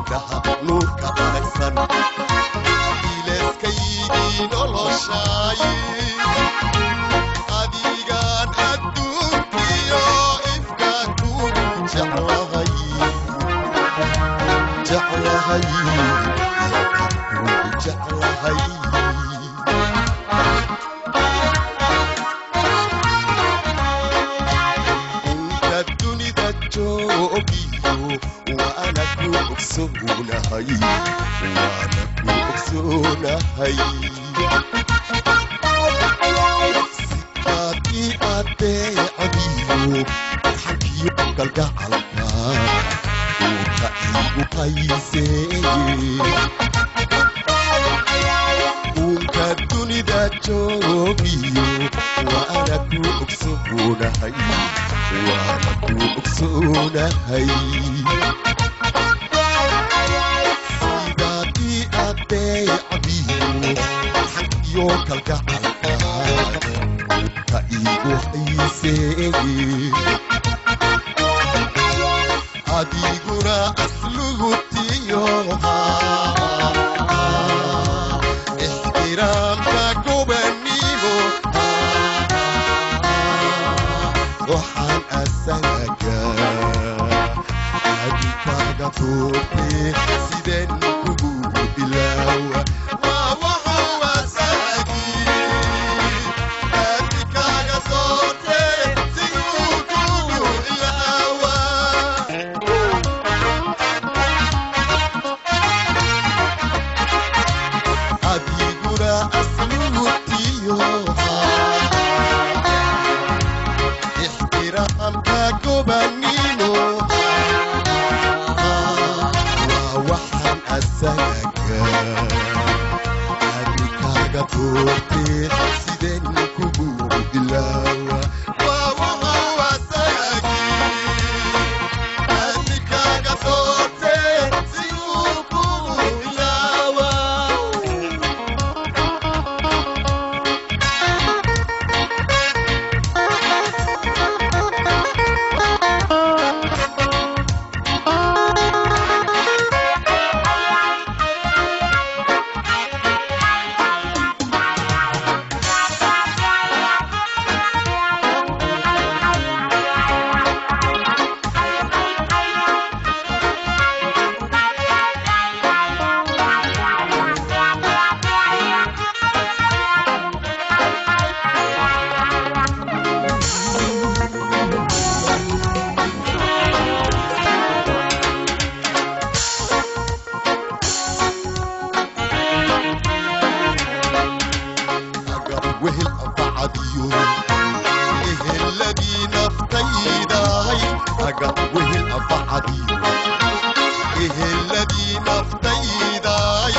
indhaha nuurka aragsan ileeskaydii noloshaay adigaan adduunkiyo ifka kugu jeclahay jeclahay kugu jeclahay inta dunida joogiyo waana ku ogsoonahay waana ku ogsoonahay sikaad ii adeecadiyo xagiyo galgacalka uurka iigu qayseeye uunka dunida joogiyo waana ku ogsoonahay waana ku ogsoonahay sidaad ii adeecadiyo xagiyo kalgacalka uurka iigu hayseeye adiguna aslugutiyoha ixtiraamka gobanimo waxaan asaga adikaaga furte sideen kugu bilaawa waa wuxuu asagii adikaaga soorte siduu kugu ilaawa adiguna aslugutiyoha ixtiraamka gobanimo waa waxaan asaga adikaaga doorte sideen kugu bilaawa waa wuxuu asagii adikaaga doorte siduu kugu bilaawa agab wehel anfacadiyo eheladii naftaydahay agab wehel anfacadiyo eheladii naftaydaay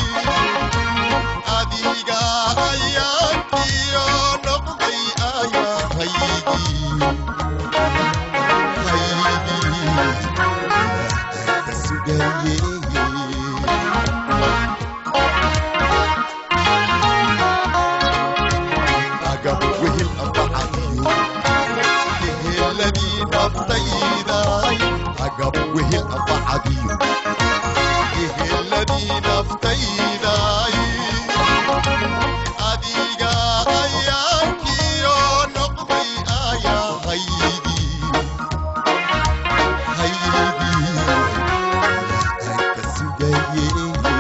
adiga ayaankiyo noqday ayahaygii haygii ka sugayey agab wehel anfacadiyo eheladii naftaydaay agab wehel anfacadiyo eheladii naftaydaay adiga ayaankiyo noqday ayahaygii haygii ka sugayey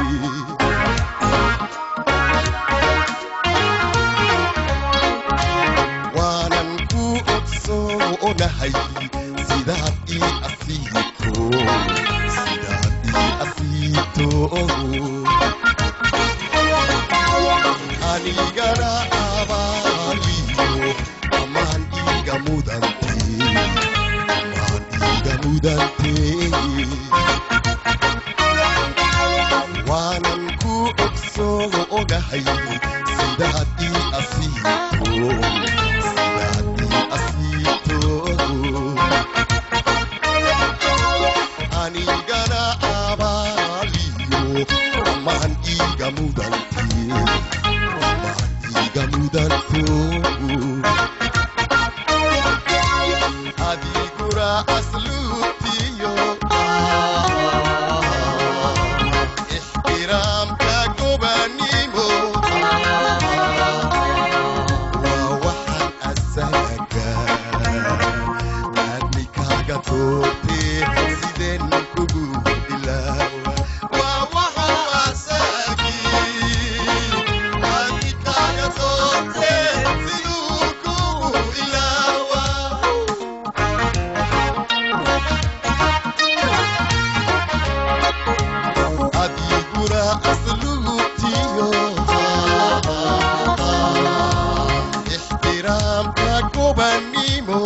waanan ku ogsoonahay sidaad ii asiito sidaad ii asiito anigana abaaliyo amaan iiga mudante amaan iiga mudante waanan ku ogsoonahay sidaad ii asiito sidaad ii asiito anigana abaaliyo amaan iiga mudante amaan iiga mudanto adiguna asluubtiyo amikaaga toobtee sideen ugu ilaawa waa waxuu asaagii amikaaga toobtee siduu kugu ilaawa adiguna aslugutiyo ixtiraamka gobanimo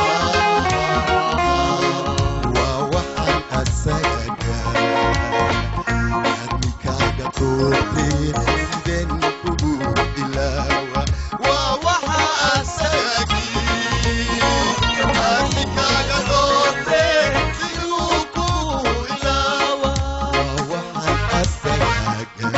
waa waxaan asaga admikaaga toobtee sideen kugu ilaawa waa waxa asagii admikaaga toobtee siduu kugu ilaawa waa waxaan asaga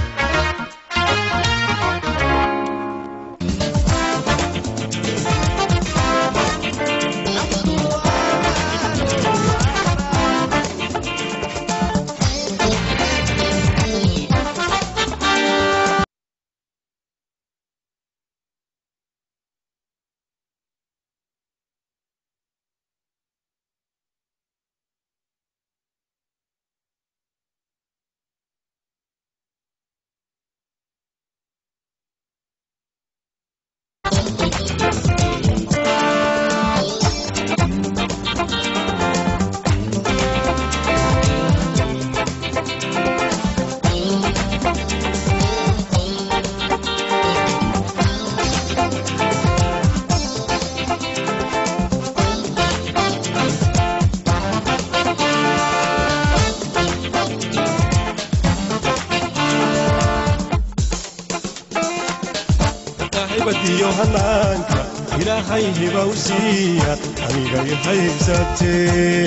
saaxiibadiyo hanaanka ilaahay hiba u siiya anigay haysatee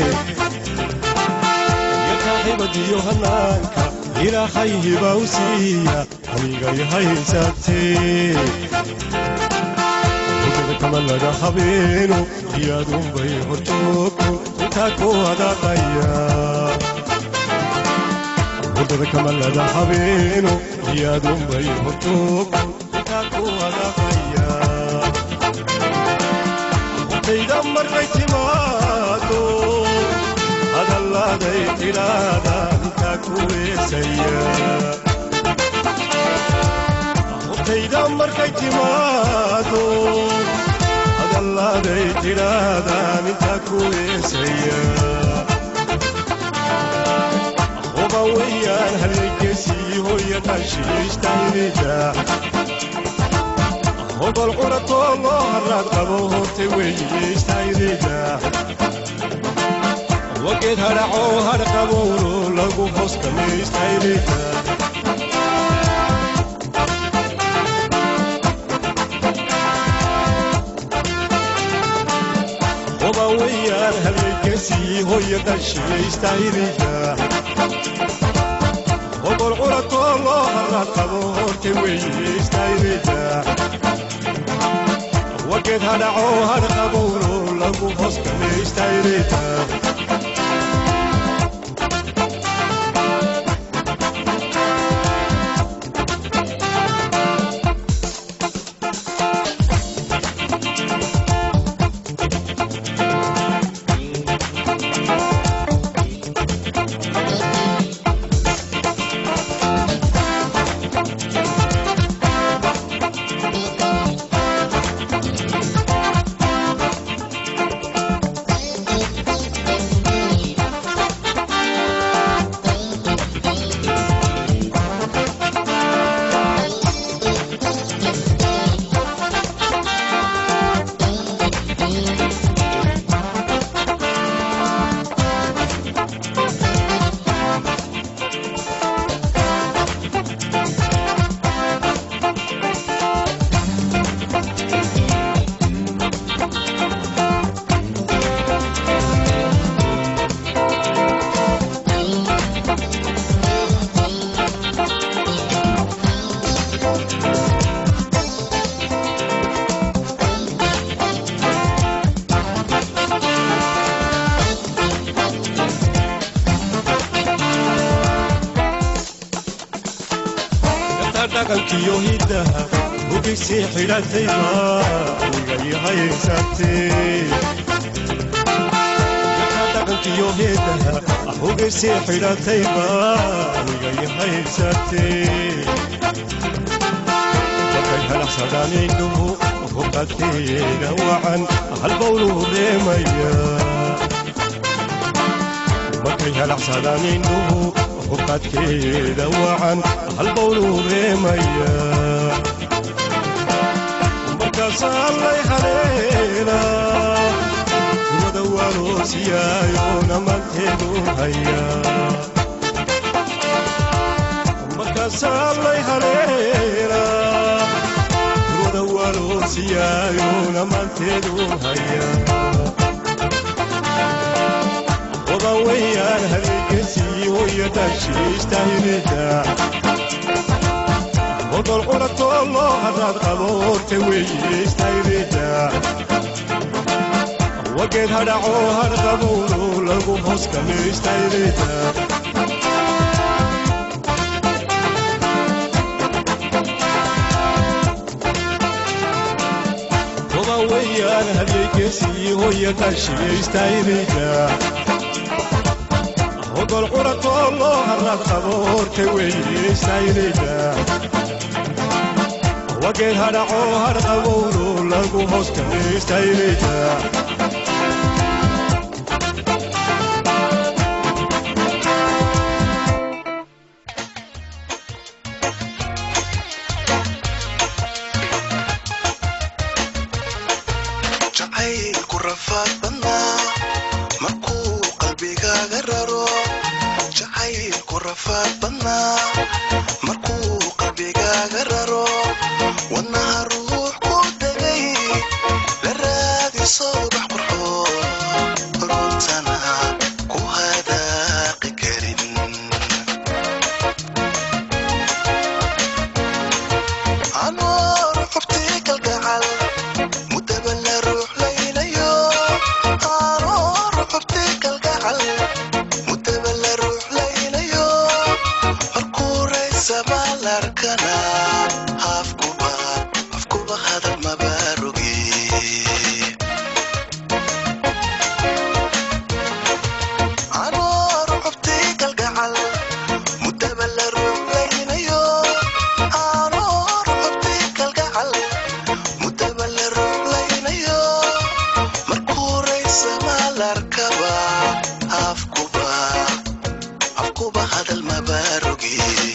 iyo saaxiibadiyo hanaanka ilaahay hiba u siiya anigay haysatee hudada kama laga habeeno iyaadunbay horjoogto intaa ku hadaqaya hurdada kama laga habeeno iyaadunbay horjoogto intaa ku hadaqaya hortayda markay timaado hadallaaday tidhaada intaa ku weesaya hortayda markay timaado hadallaaday tidhaadaan intaa ku weesaya oba weyaan halgeysii hooya dhashiistaynida hobal curatoo loo haraad qabo hortay weyiistaynida wageed hadhacoo hadh qabowno lagu hoskamaystaynika oba weyaan halgeysii hooya dhashiistaynida hobol curatoo loo haraad qabo hortay weyiistaynida wageed hadhacoo hadh qabowno lagu hoskamaystaynika dhaqankiyo hiddaha hugisii xidhatayba igay haysatee hawdkiyo heedaha ahogaysii xidhatayba anigay haysatee markay halaxsadaan indhuhu hubadkeeda wacan halbowluu reemaya markay halaxsadaan indhuhu hubadkeeda wacan halbowluu reemaya markaasaa lay haleelaa wada waaloosiyaayoona manteedu haya markaasaa lay haleelaa wada waaloosiyaayoona manteedu haya odan weyaan habeegesii hoya dhashiistahirida odol curatoo loo hadaad qabo horta weyistayrida wageed hadhacoo hadhqabowlo lagu hoos kamistayrida odan weyaan habeegesii hoya dhashiistayrida odol curatoo loo hadaad qabo horta weyistayrida wageed hadhacoo hadhqabowlo lagu hoos kamistayrida jacaylku rafaad badnaa markuu qalbigaaga raro jacaylku rafaad badnaa markuu qalbigaaga raro wadnaha ruux ku degay la raadiso bax qurxoon runtana ku hadaaqi karin anoor xubtii kalgacal mudaba la ruux laylayo anoor xubtii kalgacal mudaba la ruux laylayo markuu raysa maalarkana afkuba afkuba hadal mabarogi anoor xubtii kalgacal mudaba la ruux laynayo anoor xubtii kalgacal mudaba la ruux laynayo markuu raysa maalarkaba afkuba afkuba hadal mabarogi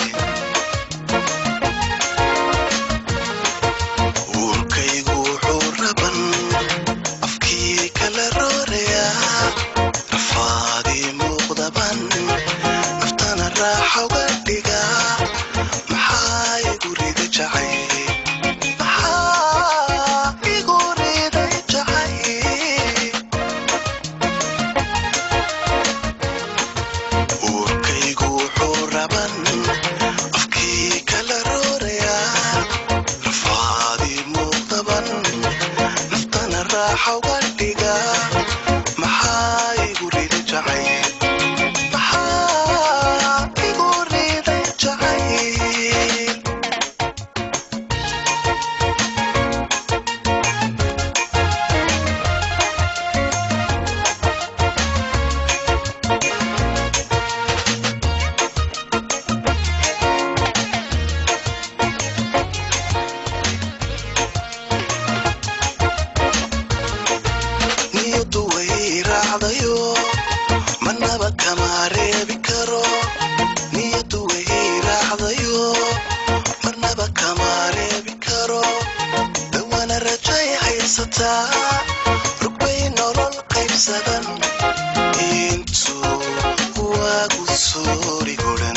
uurkaygu wuxuu raban afkii kala roorayaa rafaadii muuqdaban naftana raaxa uga dhigaa maxaa igu rida jacay maxaa igu riday jacay uurkaygu wuxuu raban afkii kala roorayaa rafaadii muuqdaban naftana raaxa uga dhigaa maxaa igu rida jacay maxaa igu riday jacayl niyadu way raacdayo manaba kama reebi karo niyadu way raacdayo marnaba kama reebi karo dawana rajay haysataa rugbay nolol qaybsadan intuu waagu soori guran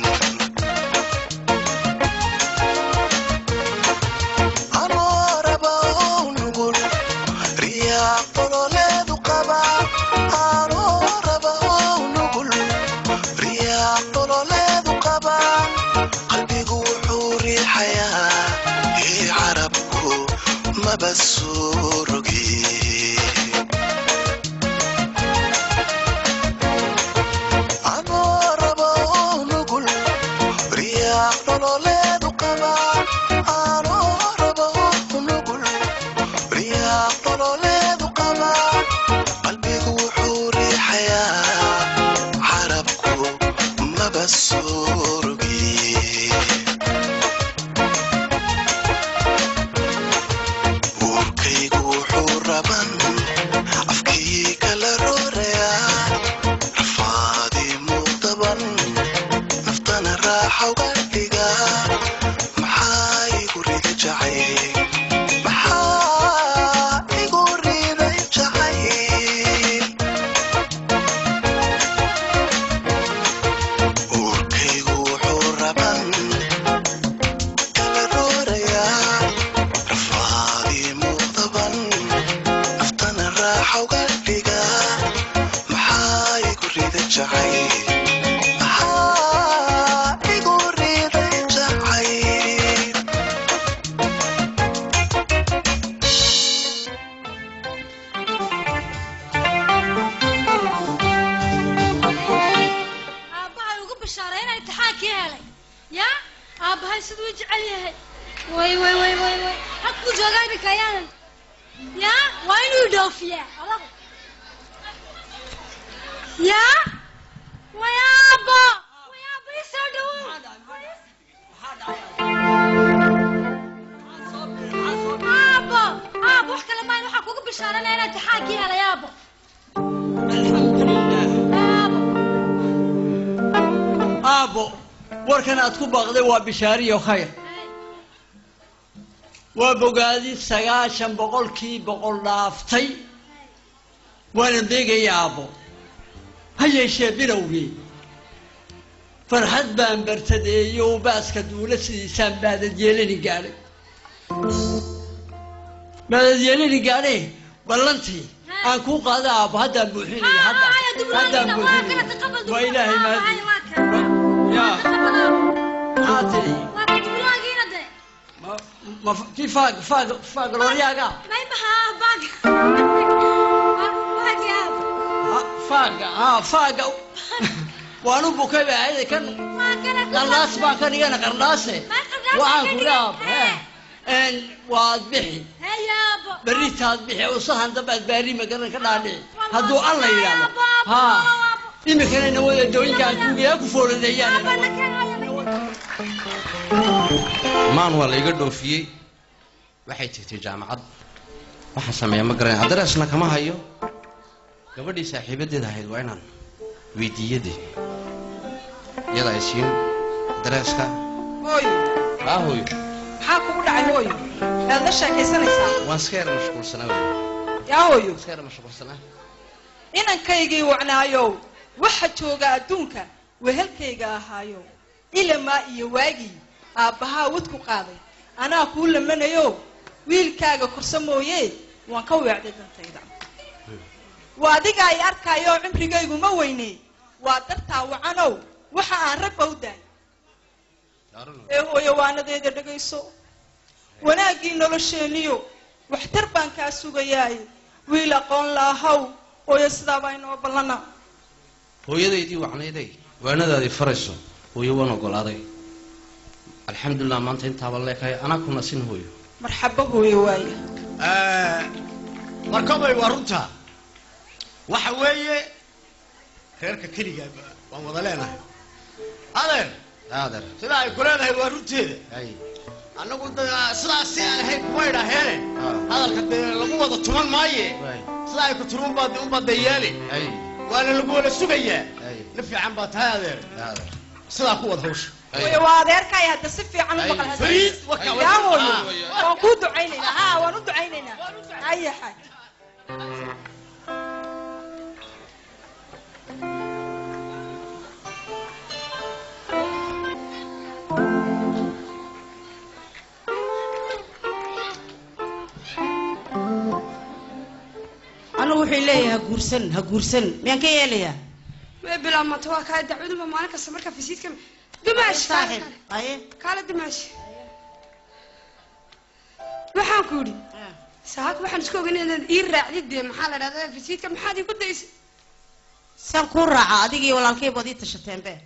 anoo raba oo nugul riyaa qololeedu qaba anoo raba oo nugul riyaa qololeedu qaba qalbigu wuxuu riixayaa ii carabku maba soo rogi anoo raba aabbahay siduu i jecel yahay way way way way way halkuu joogaa imika ayaanan yaa waa inuu idhoofiyaa odagu yaa way aabbo way aabbo ii soo dhawow aabbo aabbo wax kale maayn waxaa kugu bishaaranaya inaad taxaankii helay aabbo aabbo aabbo warkan aad ku baaqday waa bishaariyo khayr waa bogaadi sagaashan boqolkii boqol dhaaftay waana deegaya aabbo ha yeeshee bilowgii farxad baan bartadeeyo baaska duula sidiisaan baadad yeelani gaadhay baadad yeelani gaadhe ballantii aan kuu qaada aabbo haddaan buuxinaya hadda haddaan buuxinaya waa ilaahay mahadi yaa maxaa tiri ma ma kii faag faag faag looryaaga Ha, faaga ha faaga waanu bukay ba ayada kan qardaas baa kan igana qardaase waxaan ku dhaab waad bixi berritaad bixi usahan dambaad baari magaran ka dhaadhici hadduu alla yidhaahdo ha imikana nawada dooyinkaan kuugayaa ku fooladeeyaan maan waa la iga dhoofiyey waxay tagtay jaamacad waxaan sameeya ma garanay adreesna kama hayo gabadhii saaxiibadeeda ahayd waa inaan weydiiyadee iyada ay siin adreeska hooyo haa hooyo maxaa kugu dhacay hooyo aad la sheekaysanaysaa waan iska yara mashquulsanaa wey yaa hooyo iska yara mashquulsanaa inankaygii wacnaayow waxa jooga adduunka wehelkayga ahaayow ilamaa iyo waagii aabbahaa wadku qaaday anaa kuu lamanayo wiilkaaga korsa mooye waan ka weecday dantayda waa adiga ay arkaayo cimrigaygu ma weyne waa dartaa wacanow waxa aan ragba u daay ee hooyo waanadeeda dhegayso wanaaggii nolosheeniyo waxtar baan kaa sugayaay wiil aqoon laahaw hooyo sidaabaa inoo ballana hooyadaydii wacnayday waanadaadii farayso hooyo waan ogolaaday alxamdulilah maanta intaaba leekahay anaa ku nasin hooyo marxabo hooyo waaya markobay waa runta waxa weeye reerka keligaa waan wada leenahay adeer adeer sidaa ay ku leedahay waa runteeda ay annagu da- sidaas si aan ahayn kuma idhaaheene Ah. hadalka dee lagu wada tuman maaye waay sidaa ay ku tiri unbaad unbaad yeeli ay waana lagu wada sugayaa ay la fiican baa tahay adeer adeer sidaa ku wada hawsha ay hooyo waa adeerkay hadda si fiican u Ay, maqal fariid warka Ay. yaa hooyo Ah. waan kuu ducaynaynaa ha waan u ducaynaynaa haya xaaj anigu wuxuu leeyahay ha guursan ha guursan miyaan ka yeelayaa way bilaabmata waa kaa dacwaduba maalin kasta marka fisiidka dumaash saaxib aye kaala dumaash waxaan ku yidhi saaka waxaan isku ogeyn inaad ii raacdid dee maxaa la dhahdaa fisiidka maxaad iigu daysay saan kuu raaca adigii walaalkay baad ii tashateen be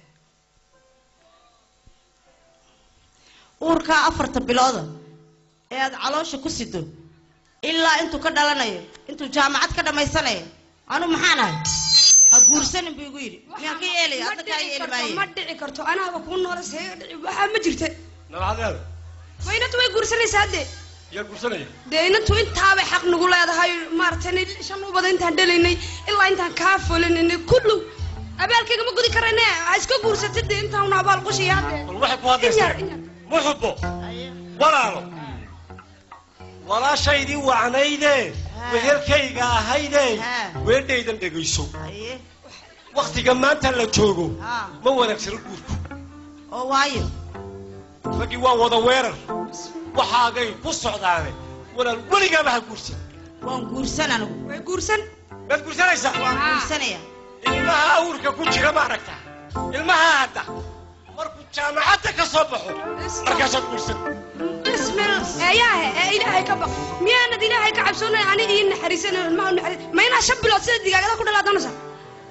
uurkaa afarta bilooda ee aad caloosha ku sido ilaa intuu ka dhalanayo intuu jaamacad ka dhammaysanayo anu maxaan ahay ha guursanin buu igu yidhi miyaan ka yeelaya ma hadda kaa dhici yeeli karto maaye ma dhici karto anaaba kuu noola seeyo dhici waxaa ma jirta nabcadeeda ma inantu way guursanaysaa dee yaa guursanaya dee inantu intaabay xaq nagu leedahay maaragtay shan ubada intaan dhalaynay ilaa intaan kaa fulinaynay kullu abaalkayga ma gudi karayne ha iska guursatid dee intaanu abaal qushiya haddee bal waxay ku in hadlaysaa yar in yar muxubo walaalo walaashaydii wacnayde Ha. wehelkayga ahayde Ha. weedhaydan dhegayso aye wakhtiga maanta la joogo Ha. ma wanaagsano guurku oo waayo raggii waa wada weerar waxaagay ku socdaane walaal weligaaba ha guursan waan guursan anigu way guursan maad guursanaysaa waan Ah. guursanaya ilmaha awrka ku jira ma aragtaa ilmaha hadda markuu jaamacadda ka soo baxo markaasaad guursan bismil eeyaahe ee ilaahay ka baq miyaanad ilaahay ka cabsoonay aniga ii naxariisanay ilmaha u naxariis ma inaa shan bilood sida digaagada ku dhalaa doonaysa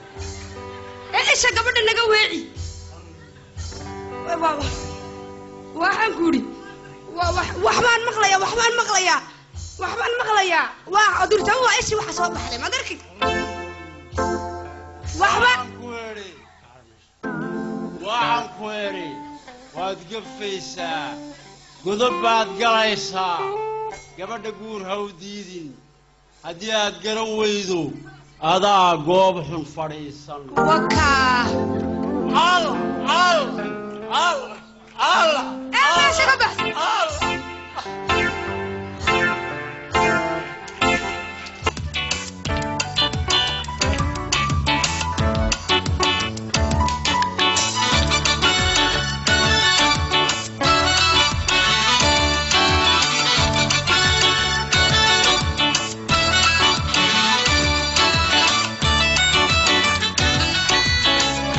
ee isha gabadha naga weeci Wa- wa- wa- waxaan ku idhi wa- wax- waxbaan maqlayaa waxbaan maqlayaa waxbaan maqlayaa waa durtaba waa ishi waxa soo baxday maad arki waxba waxaan ku idhi waad gafaysaa godob baad galaysaa gabadha guur ha u diidin haddii aad garan weydo adaa goob xun fadhiisan wakaa al al al al ee meesha ka bax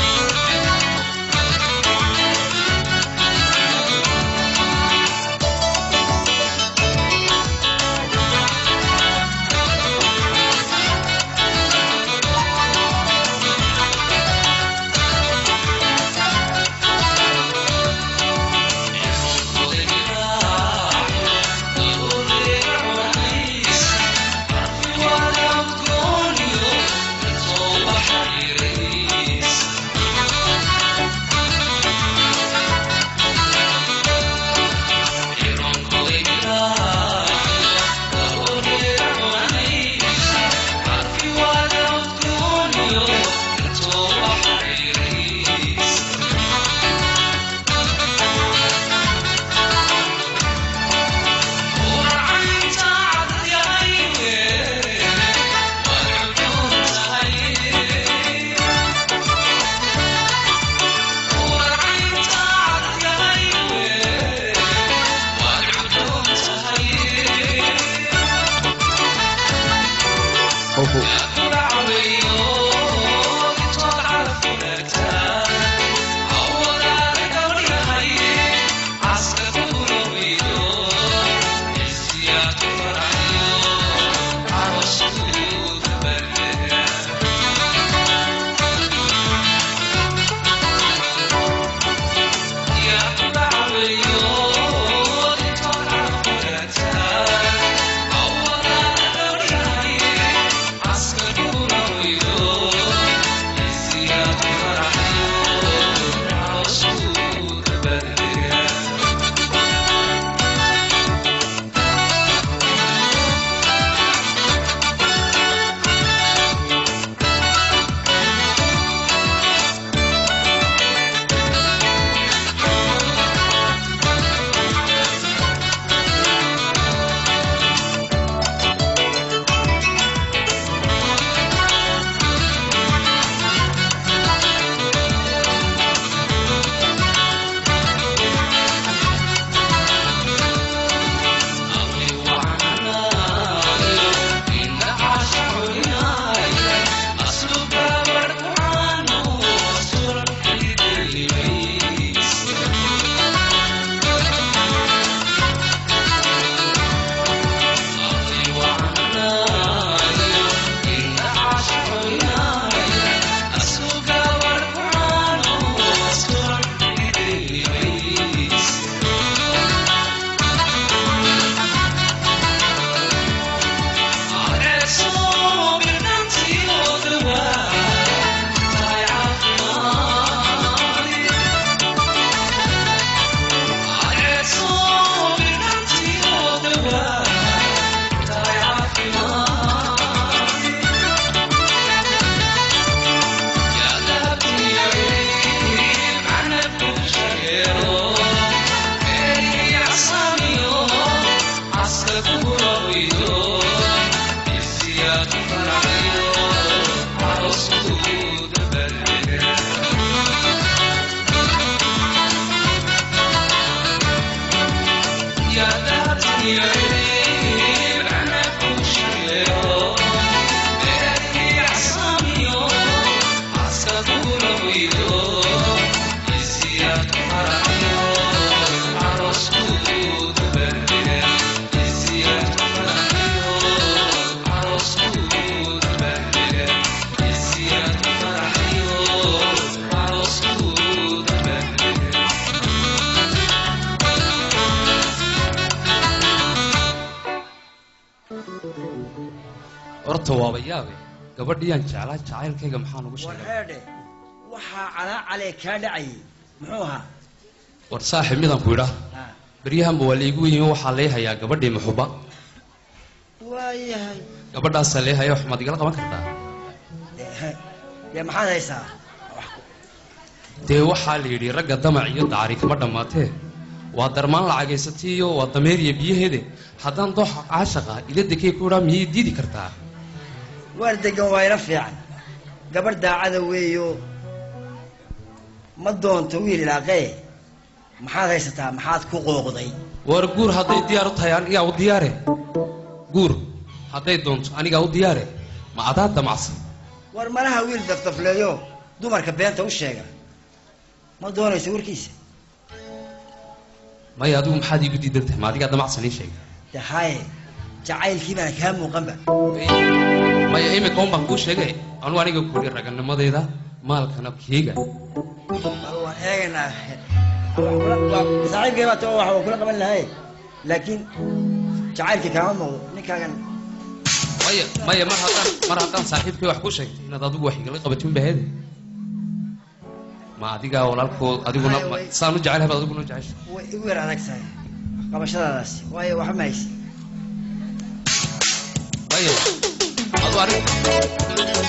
Thank horta waaba yaabe gabadhiyaan jeclaa jacaylkayga maxaan ugu sheegay warheedhe waxaa calaa calee kaa dhacayay muxuu ahaa war saaxib midaan ku idhaa Ha. beryahanba waa laigu yimi waxaa lay hayaa gabadhii muxuba waayahay gabadhaasaa lay haya wax maad igala qaban kartaa Dee- dee maxaad haysaa dee waxaa la yidhi ragga damac iyo dacari kama dhammaatee waa darmaan lacagaysatay iyo waa dameeriya biyaheede haddaan dooxa caashaqa ila dekay ku idhaa miyay diidi kartaa waar degan waa ila fiican gabadh daacada weeyo ma doonto wiil ilaaqee maxaad haysataa maxaad ku qooqday war guur hadday diyaar u tahay anigaa u diyaare guur hadday doonto anigaa u diyaare ma adaa damacsan war malaha wiil dafdafleeyo dumarka beenta u sheega ma doonayso warkiisa maya adigu maxaad iigu diidan tahay ma adigaa damacsan ii sheega de haye jacaylkii baana kaa muuqanba maya imika un baan kuu sheegay anu aniga kuli raganimadayda maalkana keega bal waan eegaynaa saaxiibkay baa too wax waa kula qaban lahay laakiin jacaylkii kaama muuqdo ninkaagan maya maya mar haddaan mar haddaan saaxiibkay wax ku sheegtay inaad adigu wax igala qabatin bahede ma adigaa walaalkood adiguna Maya, ma- way- saan u jecelahay baad adiguna u jecesha way igu yar adag tahay qabashadaadaasi waayo waxba ma haysi maya adu anig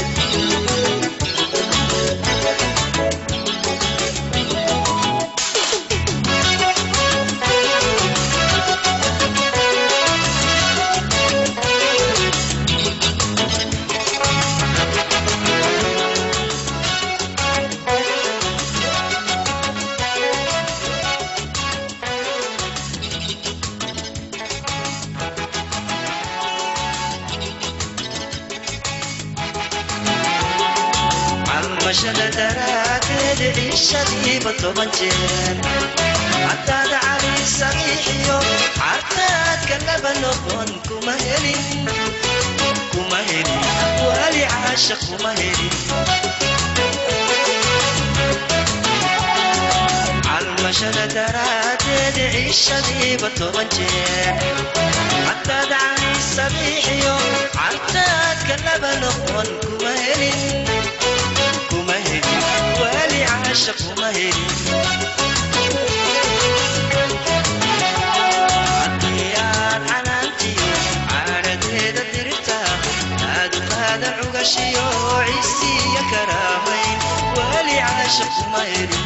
calmashada daraaddeed ciishadiiba toban jeer haddaad cali saxiixiyo cartaadka laba noqon kuma helin kuma helin wali caasha kuma helin calmashada daraaddeed ciishadiiba toban jeer haddaad cali saxiixiyo cartaadka laba noqon kuma helin kuma helin wali caasha kuma helin haddii aad canaantiyo caadhadeeda dirta aad u qaada cugashiyo cisiya karaamayn wali caasha kuma helin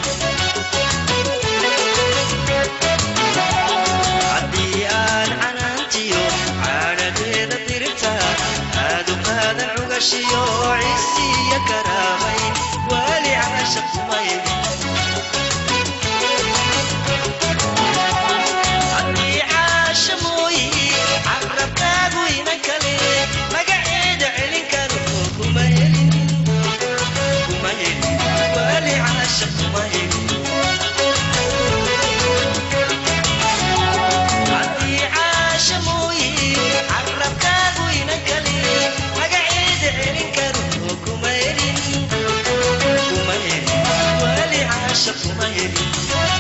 haddii aad canaantiyo caadhadeeda dirta aad u qaadan cugashiyo cisiya karaamayn wali caasha kuma helin haddii caasha mooyi carabkaagu ina kale magaceeda celin karo kuma helin kuma helin wali caasha kuma helin haddii caasha mooyi carabkaagu ina kale magaceeda celin karo kuma helin kuma helin wali caasha kuma helin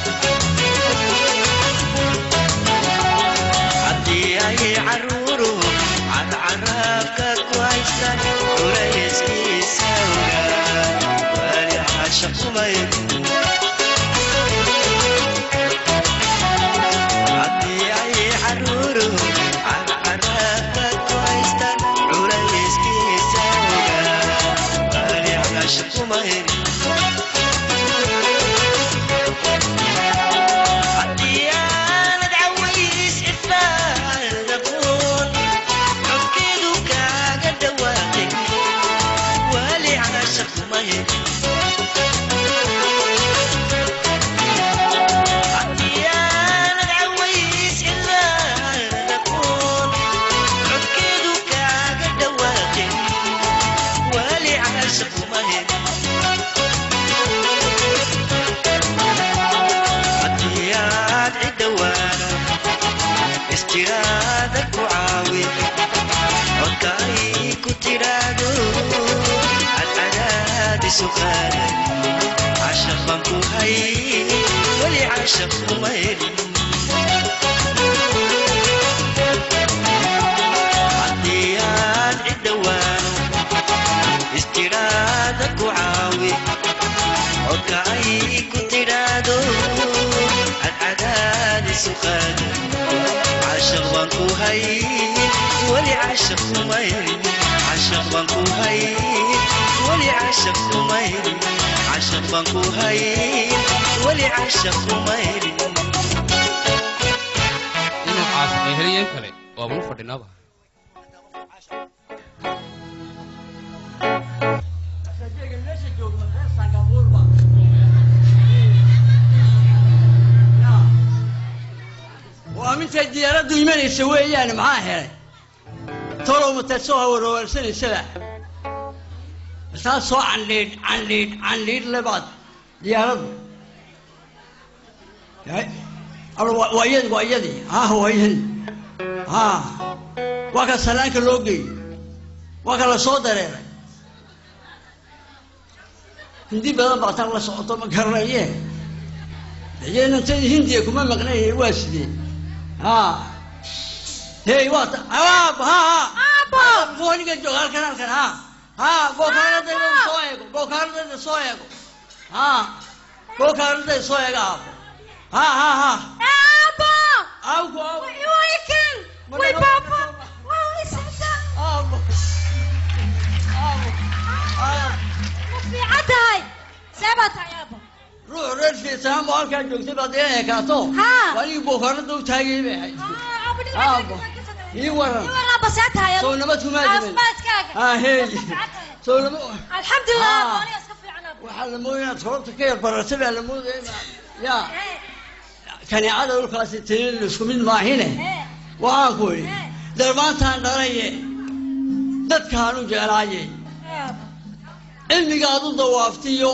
haddii ay caruuru cadcaraabka ku haysan culayskiisa ogaa wali caasha kuma helin haddii ay caruuru cadcaraabka ku haystan culayskiisa ogaa wali caasha kuma helin haddii aanad caways cifaad aqoon codkeedu kaaga dhawaaqay wali caasha kuma helin haddii aanad caways cifaad aqoon codkeedu kaaga dhawaaqay wali caasha kuma helin haddii aad cidhowaano istiraada ku caawi codka ay ku tidhaahdo cadcadaadisu qaadan cashaq baan ku hay weli cashaq kuma helin haddii aad cidhowaano isu qaaday cashaq baan ku hay weli cashaq kumayrin cashaq baan ku hay weli cashaq kumayrin cashaq baan ku hay weli cashaq kumayrin dhinacaas ay heliyeen kale waabanu fadhinaaba waa mintay diyaaraddu imanaysa weeyaane maxaa helay tolow mataad soo hawarwarsanaysaba masaa soo candhiidh candhiidh candhiidh lebaad diyaaraddu Yahay. Alo, waa waa iyadi waa iyadii ha waa iyadii ha waa ka salaanka loo geeyey waa ka la soo dareeray hindi badan baa tan la socoto ma garanaye dayenantadii hindiya kuma maqnaye waa sidee ha hey waa ta aab ha ha fooniga joog halkan halkan ha ha bookaaradayda soo eego bookaaradayda soo eego ha bookaaradayda soo eego aabo ha ha ha Aabo! Aabo, aabo. Way kan! Way baba! Way sida! Aabo. Aabo. Ma fiican tahay? See baa tahay aabo? ruux reer fiirsaan boo halkaa joogtay baad ila ekaato waa nigi bookaaradda u taagay bay ahayd aabo ii waran Ii waran aabba see tahay? soo nabad kumaa jirin Caafimaadkaaga. ha hey soo nabad Alxamdulillah, Ah. aabo, aniga iska fiican aabo. waxaa la moodaya inaad korobta ka yar baratay baa la moodaya ya kaneecada dhulkaasi tinin isku mid maahine waxaan ku idhi darmaantaan dhalaye dadkaan u jeclaaye cilmigaad u dawaaftiyo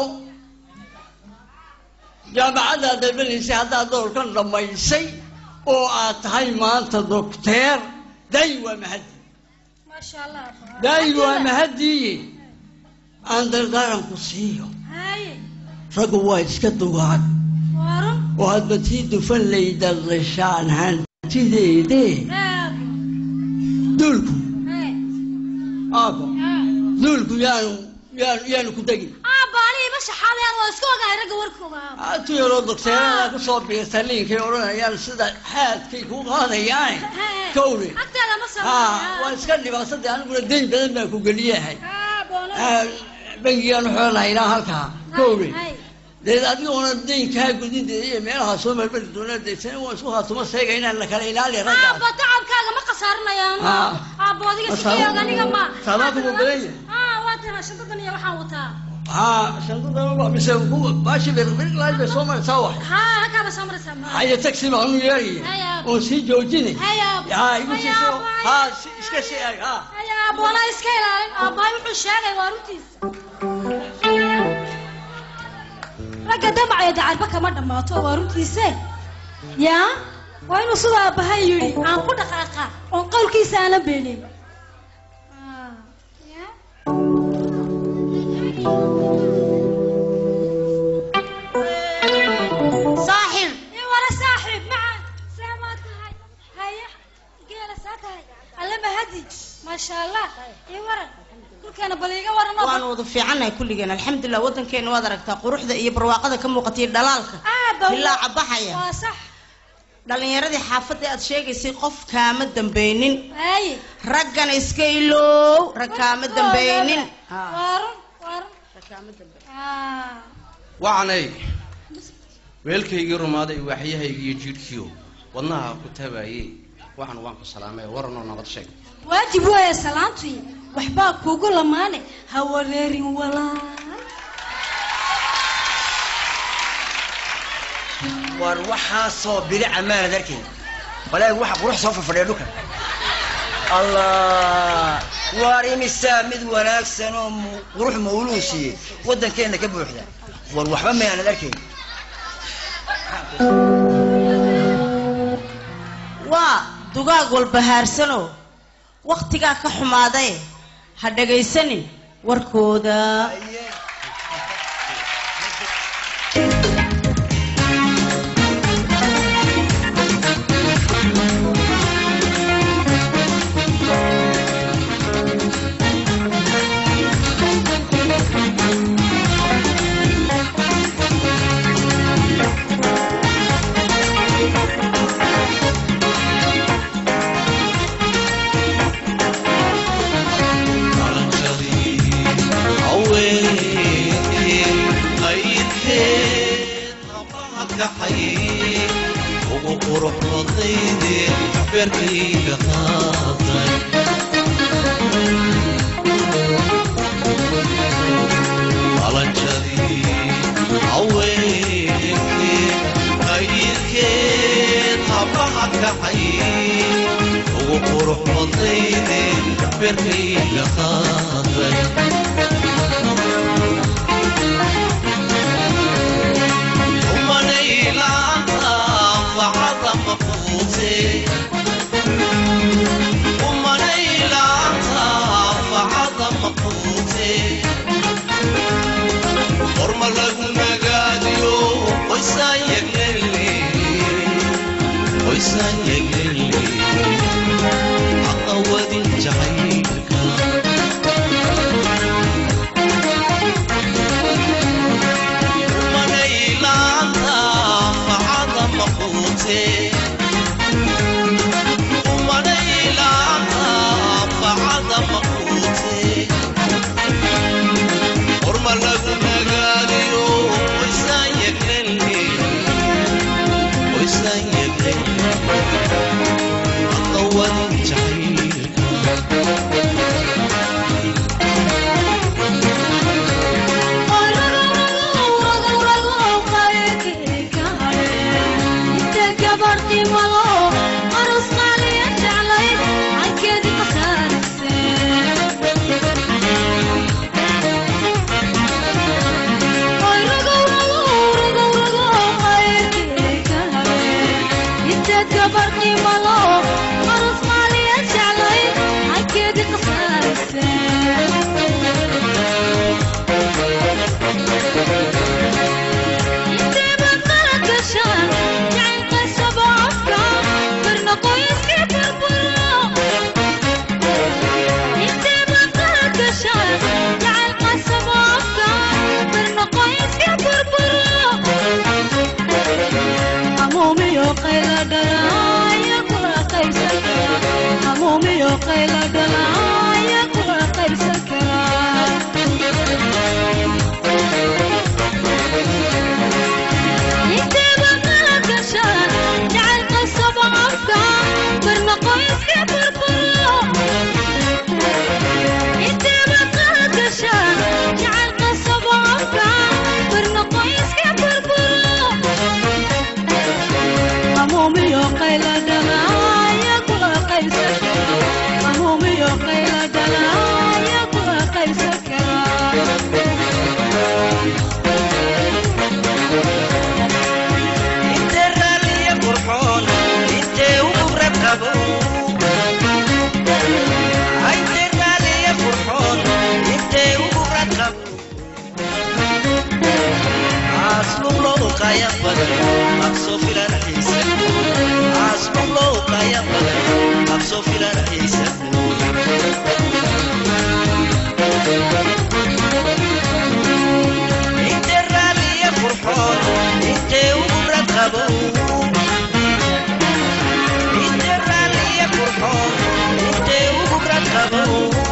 jaamacaddaad dalbanaysay haddaad doorkan dhammaysay oo aad tahay maanta dokteer daayi waa mahadi Masha Allah, aabo. daayi waa mahadiiye aan dardaaranku siiyo Haye, raggu waa iska dugaan waran. oo hadba tii dufan laydadashaan hantideedee Aabo. duulku Haye. aabo duulku yaanu yaanu yaanu ku degin Aabo, aniga ima shaxaadayaan, waa iska ogahay ragga warkooda, aabo. aatu yaroo dokteerada ku soo biirta liinkay odhanayaan sida xaadkay ku qaadayaane Haye. kowle Agteeda ma soo ha maraya. waa iska dhibaasadii aniguna dayn badan baan ku geliyahay Aabo, no. Ah, bangigaan xoolaha ilaa halkaa kowle Haye. deed adigoona daynkaa gudinteeda iyo meelaha soo marmari doona deetana waan isku haatuma seega inaan la kala ilaaliya raggaas Aabo, tacabkaaga ma khasaarinayaan. Ah. Aabo, adiga Ma si saabo- fiican, aniga ma. saabaanku wuu badan yahay Ah, waa tana shantadan iyo waxaan wataa. ha shantadan mise kuwa baashi birlaaj bay soo maraysaa wax Haa, halkaaba soo maraysaa, ma. haya taxi baan u Haye, yeeraya aabo. oon sii joojinay Haye, aabo. ha igu Haye, siiso aabo, haye. ha si- iska sii ag ha Haye, aabo, anaa iska ilaalin. Aabbahay wuxuu sheegay waa runtiisa. ragga damacaya dacarba kama dhammaato waa runtiise yaa waa inuu sida aabbahay yidhi aan ku dhaqaaqa oon qowlkiisa aana beenin saaxib ii wara saaxiib macaan see maa tahay haye geela saa tahay alle mahadi maasha allah ii waran dhulkeena bal iiga waran oo waan wada fiicannahay kulligeen alxamdulilah waddankeena waad aragtaa quruxda iyo barwaaqada ka muuqatay dhalaalka aaba bilaaca baxaya waa sax dhallinyaradii xaafadda aad sheegaysay qof kaama dambeynin haye raggana iska iloow rag kaama dambeynin waarun waarun wacanay weelkaygii rumaaday waaxyahaygii iyo jiidhkiio wadnaha ku tabaayey waxan waan ku salaamay waranoo nabad sheeg waajib weeye salaantii waxbaa kuugu lamaane ha wareerin walaal war waxaasoo bilica maanad arkayn walahi waxa qurux soo fafadhiya dhulka allah waar imisaa mid wanaagsan oo mu- qurux mawluu siiyey waddankeenna ka buuxda war waxba maanad arkayn waa dugaag walba haarsanoo wakhtigaa ka xumaadaye ha dhagaysanin warkooda Thank qurux badnayde beerkayga qaaday qalanjadii haweenkee qaydkeed habaha kacay ugu qurux badnayde beerkayga qaaday umanaylaanta facada mafuute umanaylaanta facada mafuute horma lagu nagaadiyo qoysaan yeglele qoysaan yeglele aqawadin jacaylka umanaylaanta facada mafuute umanaylaanta facada mafuute horma lagu nagaadiyo qoysaan yeglele qoysaan yeglele aqawadin jacaylka inte raalliya qurxoon intee ugu raqabo inte raalliya qurxoon intee ugu raqabo aslulow qaya badan aqsoo filan xiisa aslulow qaya badan aqsoo filan xiisa inte raalliya qurxoon intee ugu raqabo inte raalliya qurxoon intee ugu raqabo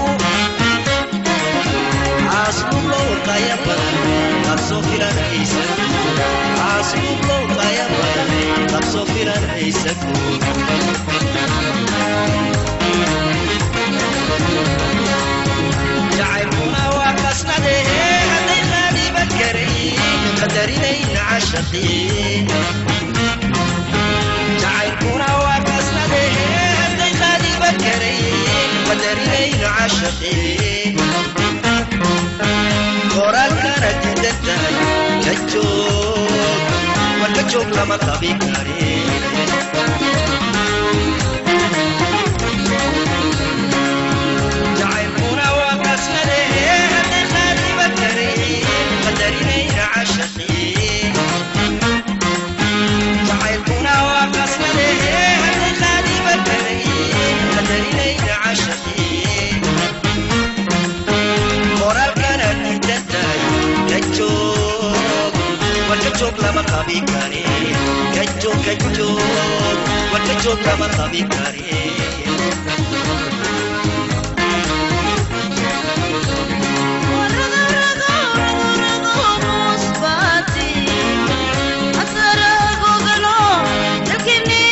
aslulow qaya badan aqsoo filan xiisa aslulow qaya badan aqsoo filan xiisa jacaylkuna waa qasnade hadday qaadiba karayn qadarinayna cashaqii jacaylkuna waa qasnade hadday qaadiba karayn qadarinayna cashaqii qoraalkana diidan tahay ka joog war ka joog lama qabi karin jacaylkuna waa qasnade hadday qaadiba karayn qadarinayna cashaqii jacaylkuna waa qasnade hadday qaadiba karayn qadarinayna cashaqii qoraalkana diidan tahay ka joog war ka joog lama qabi karin ka joog ka joog war ka joog lama qabi karin Asara gogano, lakini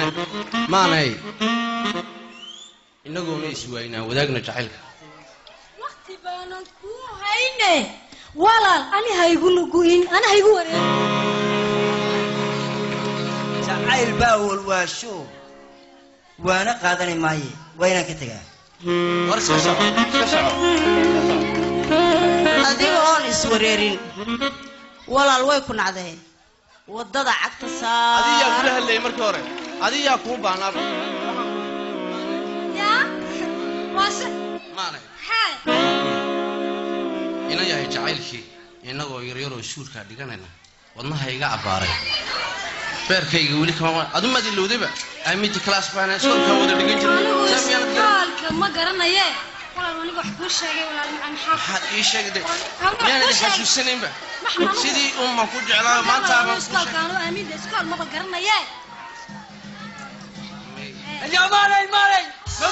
maanay maanay inagoona iswaaynaa wadaagna jacaylka waqti baanan kuu hayne walaal ani haygu nugu'in ani haygu wareer jacayl baa walwaasho waana qaadani maaye waa inaan ka tegaa war iska soco iska soco adiga oon iswareerin walaal way ku nacdeen waddada cagta adiyaa kula saar hadlayay markii hore adiyaa kuu baahnaaba yaa waase maanay xaay inan yahay jacaylkii innagoo yaryaroo iskuulkaa dhiganayna wadnaha iga abbaaray beerkayga weli kama adu maad ilowdayba amidi class baana iskoolkaa wada dhigan anigu jiray Saa miyaanad garan? isbitaalka ma garanaye walaal aniga wax kuu sheegay walaal macaan maxaa maxaad ii sheegday Hawlo miyaanad kuu sheeg. xasuusanaynba Maxaan u- sidii unbaan ku jeclaa maanta abaan ku iskoolka anu aaminda iskool maba garanaye يا مالي مالي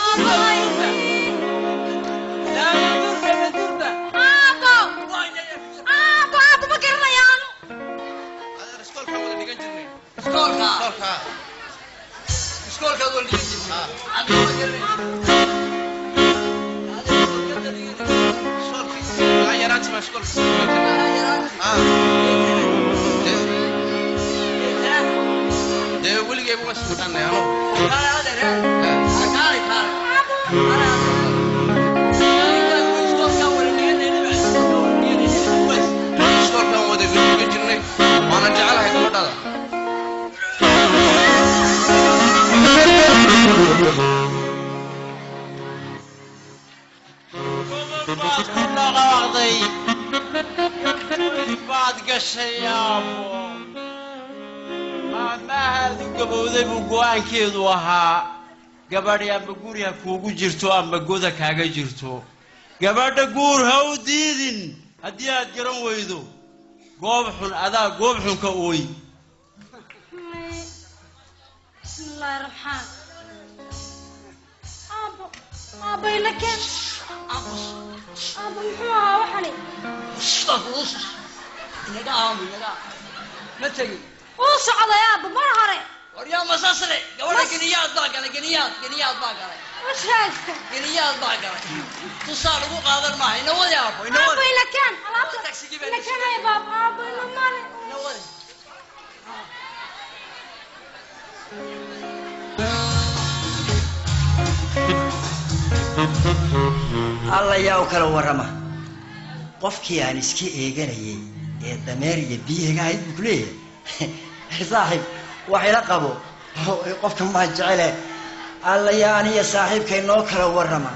aabo aabo aabo ma garanaya anu iskoolkaa wada dhigan jirnay iskoolka iskoolkaa iskoolka wada dhigan jirnay adiga ma garanay ilaa yaraantii baan iskoolka sii Ah. Dee- dee weligayba waan ismaqaanay ano iskoolkaan wada dhigan jirnay waana jecelahay gabadhada baad ku dhaqaaqday baad gashay aabo maamaahaadu gabowday buu go'aankeedu ahaa gabadhi amba guri ha kuugu jirto amba goda kaaga jirto gabadha guur ha u diidin haddii aad garan weydo goob xun adaa goob xun ka ooy bismillaahi raxmaan aabo aabo ina keen aabo muxuu ahaa waxani inaga aamu inaga ma tegin uu socday aabo mar hore waryaa masasle gabadha geniyaad baa galay geniyaad geniyaad baa galay usheegta geniyaad baa galay tusaa lagu qaadan maaha ina wadi aabo ina aabo wadi ina keen alaabta ina keen haya baab aabo ina male ina wadi alla yaa u kala warrama qofkii aan iska eeganayay ee dameer iyo biyaga ahayd buu ku leeyahay saaxiib wax ila qabo qofka maa jecele alla yaa aniya saaxiibkay noo kala warrama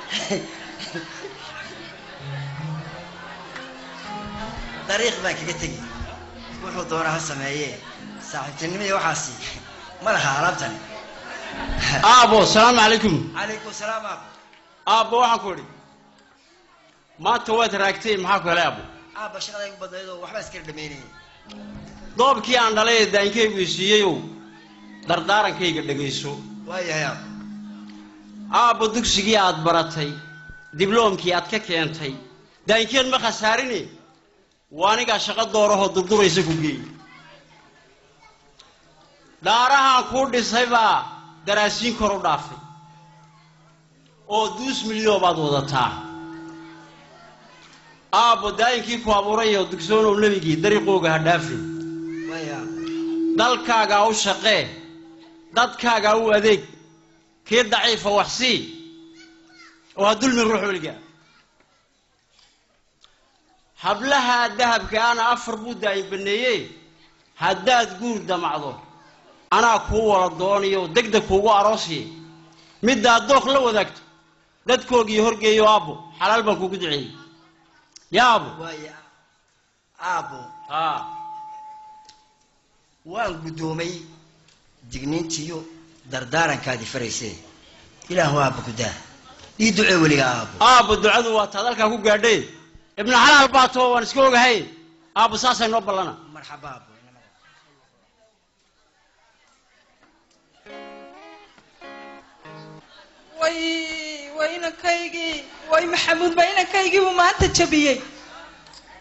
dariiq baan kaga tegi wuxuu doona ha sameeye saaxiibtinimadii waxaasi ma laha alaabtani aabo salaamu calaykum calaykum salaam aabo aabbo waxaan ku idhi maanta waad raagtay maxaa ku helay aabbo aabba shaqada igu badnaydoo waxbaa iskala dhamaynayay doobkii aan dhalay ee daankaygu isiiyeyow dardaarankayga dhegayso waayahay aabbo aabbo dugsigii aad baratay dibloomkii aad ka keentay daankeed ma khasaarine waa anigaa shaqo doorahoo durduraysa ku geey dhaarahaan kuu dhisay baa daraasiin kor u dhaafay oo duus milyon baad wadataa aabbo daayinkii ku abuuray oo dugsoonow nebigii dariiqooga ha dhaafin waaya dalkaagaa u shaqee dadkaagaa u adeeg kii daciifa wax sii oo ha dulmi ruux weliga hablaha dahabka ana afar buu daayin baneeye haddaad guur damacdo anaa kuu wala doonayo degdeg kuugu aroosiye middaad dooq la wadaagto dadkoogii horgeeyo aabbo xalaal baan kuugu duceeyey yaa aabbo waaya aabbo haa waan guddoomay digniintiiyo dardaarankaadii faraysee ilaahu aabba gudaa ii ducee weliga aabbo aabbo ducadu waa taad halkaa ku gaadheen ibnu xalaal baa too waan iska ogahay aabbo saasay noo ballana marxaba aabbo way way inankaygii way maxamuud baa inankaygii buu maanta jabiyey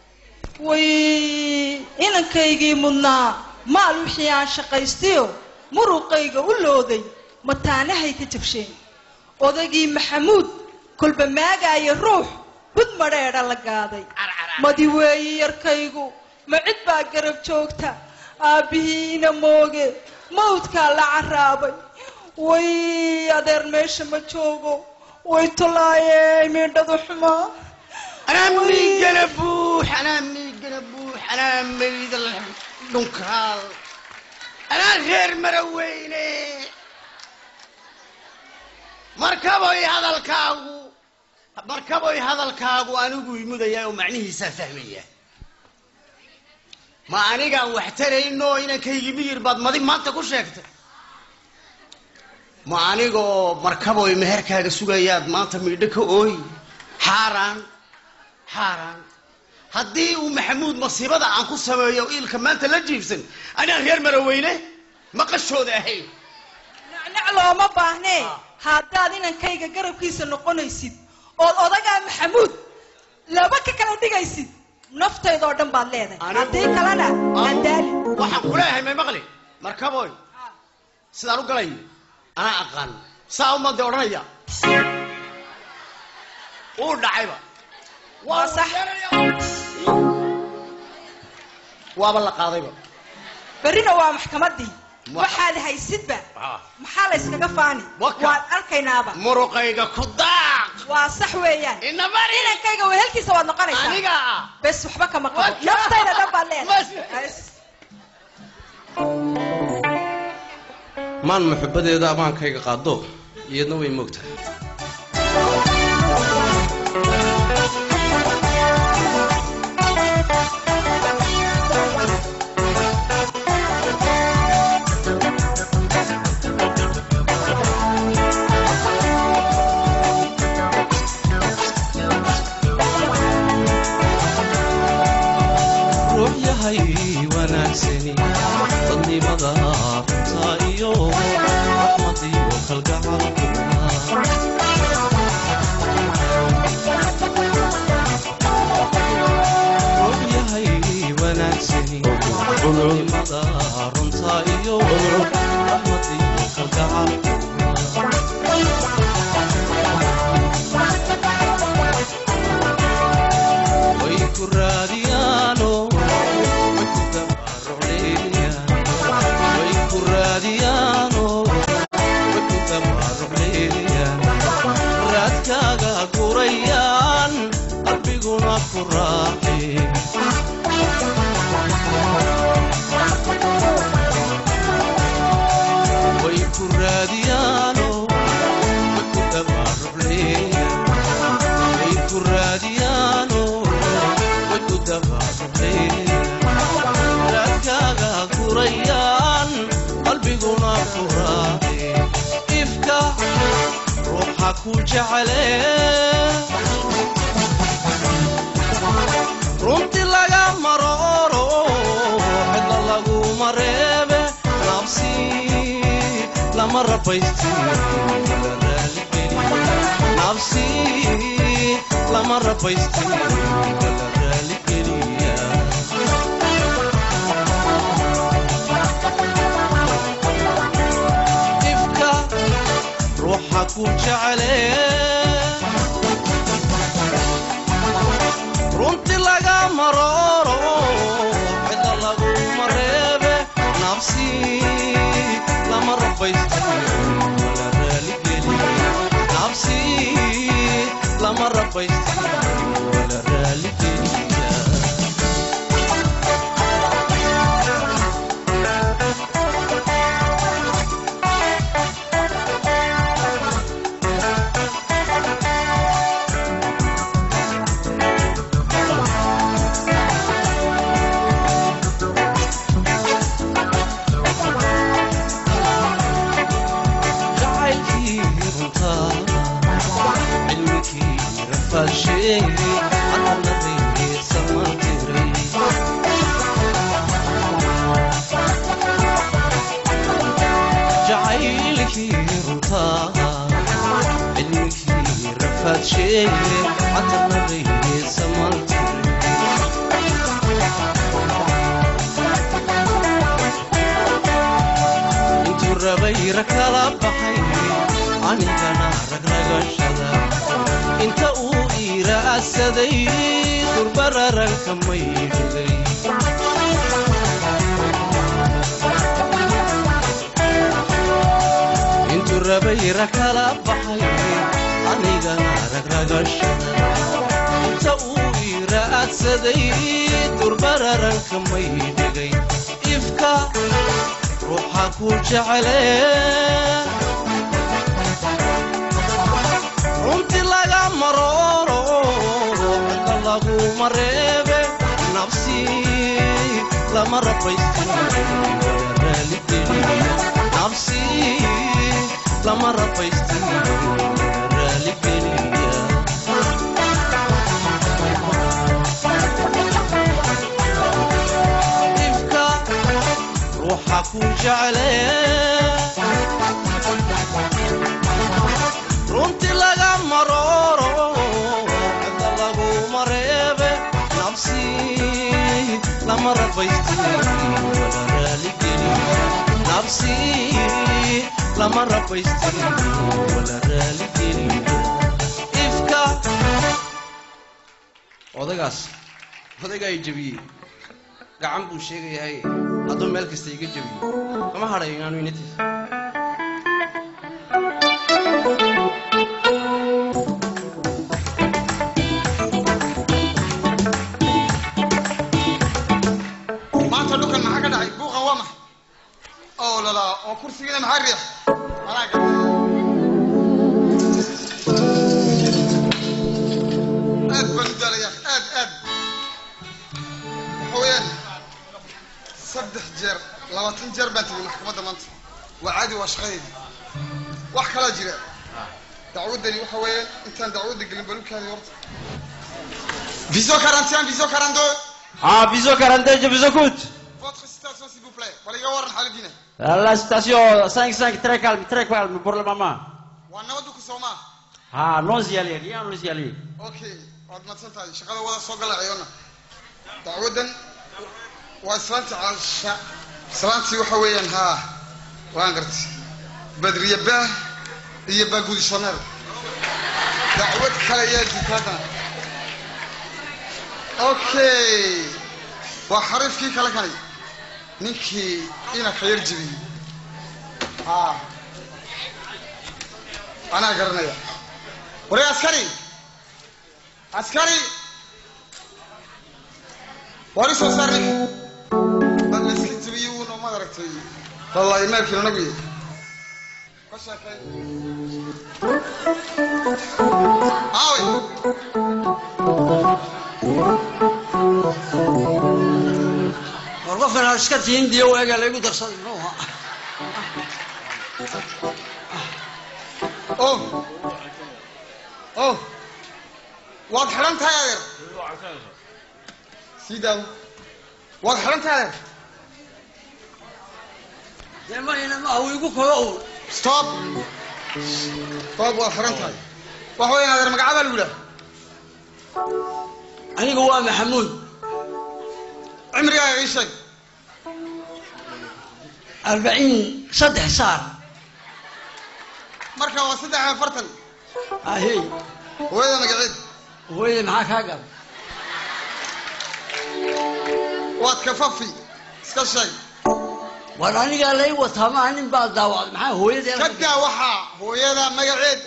way inankaygii mudnaa maal wixii aan shaqaystiyo muruqayga u looday mataanahay ka jabsheen odagii maxamuud kolba maagaaya ruux bud madheedha la gaaday madi weeyi yarkaygu ma cid baa garab joogta aabbihiina mooge mawdkaa la caraabay way adeer meesha ma joogo way tolaayey miidhadu xumaa anaa miigana buux anaa miigana buux anaa mayda dhunkaal anaa reer maraweyne markaboy hadalkaagu markaboy hadalkaagu anigu imudaya oo macnihiisaa fahmaya ma anigaan wax tarayno inankaygi miyir baad madi maanta ku sheegtay ma anigoo markaboy meherkaaga sugayaad maanta miidho ka ooyi xaaraan xaaraan haddii uu maxamuud masiibada aan ku sameeyo iilka maanta la jiibsan anaan reer maraweyne maqashooda ahayn nacnac looma baahnee haddaad inankayga garabkiisa noqonaysid ood odagaa maxamuud laba ka kala dhigaysid naftaydoo dhan baad leedahay haddii kalena andaali waxaan kuleeyahay may maqli markaboy sidaan u galayo anaa aqaan saa umade odhanaya uu dhacayba waa sax waaba la qaadayba berrina waa maxkamaddii waxaad haysidba maxaa la yskaga faani waan arkaynaaba muruqayga ku daaq waa sax weeyaan inankayga wehelkiisa waad noqonaysaa aniga bes waxba kama qabo naftayda dhan baad leedahay maan muxubadeeda amaankayga qaado iyadna way moogtahay ruux yahay wanaagsani dadnimada taa iyo raxmad iyo kalgacal ruux yahay wanaagsani dadnimada runta iyo raxmad iyo kalgacal way ku raadiyaano way ku gabarucleeyaan way ku raadiyaano way ku gabarucleeyaan raadkaaga gurayaan qalbiguna ku raaxeen way ku raadiyaano way ku gabarucleeyaan way ku raadiyaano way ku dabaaqeen raadkaaga gurayaan qalbiguna ku raaceen ifka ruuxa ku jecele runti laga marooro cidla laguma reebe nabsi lama rabaystin nabsi lama rabaystin kala raaligeliya ifka ruuxa ku jecele runti laga marooro cidla laguma reebe nabsi lama rabaystin kala raaligeliya nabsi lama rabaystin wala raaligeliya jacaylkii runtaa cilmikii rafaasheeyey cadaladeesa mantiray jacaylkii runtaa cilmikii rafaasheeyey cadaladeesa mantiray intuu rabayra kala baxay anigana ragragashada inta uu iira asaday durbararanka maydhigay intuu rabayra kala baxay anigana ragragashada inta uu iira adsaday durbararanka maydhigay ifka ruuxa ku jecele runti laga marooro cidda laguma reebe nafsi lama rabaystin raaligeliya nafsi lama rabaystin raaligeliya ifka ruuxa ku jecele runti laga marooro cidda laguma reebe nafsi lama rabaystin wala raaligeliya nafsi lama rabaystin wala raaligeliya ifka odagaas odagaa i jebiyey gacan buu sheegayahay hadduu meel kasta iga jebiyo kama hadhayo inaanu inatiisa maanta dhulkan maxaa ka dhacay buuqan waa maxay oo lalaa oo kursigiina maxaa riix anaa gar aad baan u daalaya aad aad waxa weeyaan saddex jeer labaatan jeer baan tegay maxkamadda maanta waa caadi waa shaqadeedii wax kalaa jira dacwaddani waxa weeyaan intaan dacwadda gelin balukaadi horta viso quarantian viso quarante Ah, viso 42, viso coûte. Votre citation, s'il vous plaît. Waliga waran xaaladiina. La station 5-5, très calme, très calme pour le moment. Waa nabadu ku soo maa. Ah, non y aller, rien non y aller. Okay, waad madsan tahay. Shaqada wada soo gala ciyoona. Dacwadan waa islaanta caasha. Islaantii waxa weeyaan haa. Waan gartay. Badriye baa iyo baa gudishaneer. Dacwad kale ayaa jirta Okay. Waa xariifkii kale kanay. Ninkii ina khayr jibiyey. haa anaa garanaya waree askari askari war isoo saar ninka bal layska jibiyey uuna maad aragtay wallahi meelkiina nagu yahay ka sheekay aawe war qofkan aad iska tihiin diyo waagaa laygu darsaday muxuu ahaa oh oh waad xidhan tahay adeer sii daawo waad xidhan tahay adeer dee mayna maaha wuu igu kogo uun stop stop waad xidhan tahay waxa weeyaan adeer magacabaa lagu yidhaha anigu waa maxamuud cimrigaaga ii sheeg arbaciin saddex saar marka waa saddex iyo afartan ahey hooyada magaceed hooyada maxaa kaa gab waad kafafi iska sheeg war anigaa lay wataa maa nin baa daawacday maxaa hooyadee ka daa waxaa hooyada magaceed